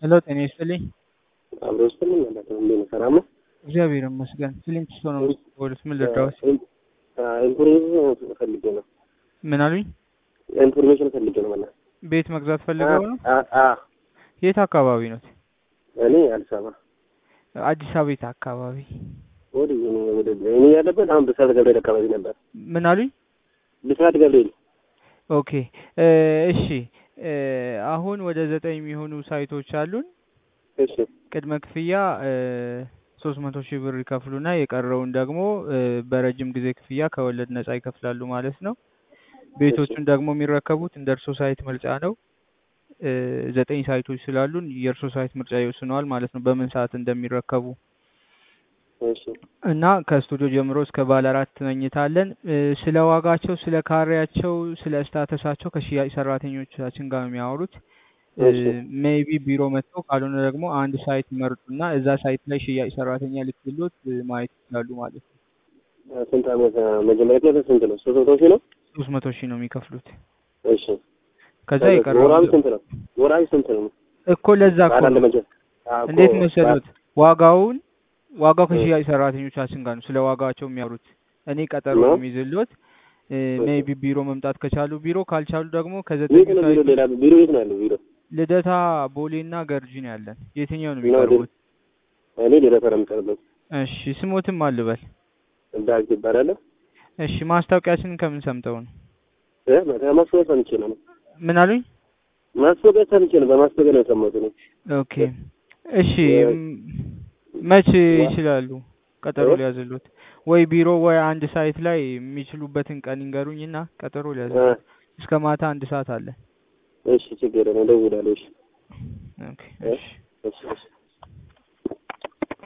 ሄሎ ጤና ይስጥልኝ። አብሮ ውስጥ ምን ማለት ነው? እንዴት ነው? ሰላም ነው? እግዚአብሔር ይመስገን። ስሊንክ ስቶ ነው ወደ ምን ልርዳዎት? ኢንፎርሜሽን ፈልጌ ነው። ምን አሉኝ? ኢንፎርሜሽን ፈልጌ ነው ማለት ቤት መግዛት ፈልገው ነው? አ አ የት አካባቢ ነው? እኔ አዲስ አበባ አዲስ አበባ የት አካባቢ? ወደ እኔ ወደ እኔ ያለበት አሁን ብስራት ገብርኤል አካባቢ ነበር። ምን አሉኝ? ብስራት ገብርኤል ኦኬ እ እሺ እ አሁን ወደ ዘጠኝ የሚሆኑ ሳይቶች አሉን። እሺ ቅድመ ክፍያ ሶስት መቶ ሺህ ብር ይከፍሉና የቀረውን ደግሞ እ በረጅም ጊዜ ክፍያ ከወለድ ነጻ ይከፍላሉ ማለት ነው። ቤቶቹን ደግሞ የሚረከቡት እንደ እርሶ ሳይት ምርጫ ነው። እ ዘጠኝ ሳይቶች ስላሉን የእርሶ ሳይት ምርጫ ይወስነዋል ማለት ነው በምን ሰዓት እንደሚረከቡ እሺ እና ከስቱዲዮ ጀምሮ እስከ ባለ አራት መኝታ አለን። እ ስለ ዋጋቸው፣ ስለ ካሬያቸው፣ ስለ ስታተሳቸው ከሽያጭ ሰራተኞቻችን ጋር ነው የሚያወሩት። እሺ ሜይቢ ቢሮ መጥተው ካልሆነ ደግሞ አንድ ሳይት ይመርጡና እዛ ሳይት ላይ ሽያጭ ሰራተኛ ልክሎት ማየት ይችላሉ ማለት ነው። ስንት ዓመት መጀመሪያ ክላስ ስንት ነው? ሶስት መቶ ሺህ ነው። ሶስት መቶ ሺህ ነው የሚከፍሉት። እሺ ከዛ ወራዊ የቀረው ስንት ነው? ወራዊ ስንት ነው? እኮ ለዛ እኮ ባለ ነው። መጀ አዎ እኮ እንዴት መሰሉት ዋጋውን ዋጋው ከሽያጭ ሰራተኞቻችን ጋር ነው ስለ ዋጋቸው የሚያወሩት። እኔ ቀጠሮ ነው? ነው የሚይዝልዎት። ሜይቢ ቢሮ መምጣት ከቻሉ ቢሮ ካልቻሉ ደግሞ ከዘጠኝ የት ነው ቢሮ? ሳይት ሌላ ቢሮ የት ነው ያለው ቢሮ? ልደታ ቦሌና ገርጂ ነው ያለን። የትኛው ነው ነው የሚቀርቡት? እኔ ሌላ ነው የምቀርበት። እሺ ስሞትም አልበል። ዳግ ይባላል። እሺ ማስታወቂያችንን ከምን ሰምተው ነው? እ ማስታወቂያ ሰምቼ ነው። ምን አሉኝ? ማስታወቂያ ሰምቼ ነው። በማስታወቂያ ነው የሰማሁት እኔ። ኦኬ እሺ ም- መቼ ይችላሉ? ቀጠሮ እ? ሊያዝሉት ወይ ቢሮ ወይ አንድ ሳይት ላይ የሚችሉበትን ቀን ይንገሩኝና ቀጠሮ እ ሊያዝሉት። እስከ ማታ አንድ ሰዓት አለ። እሺ ችግር ነው። እደውላለሁ። እሺ ኦኬ እ? እሺ እሺ እሺ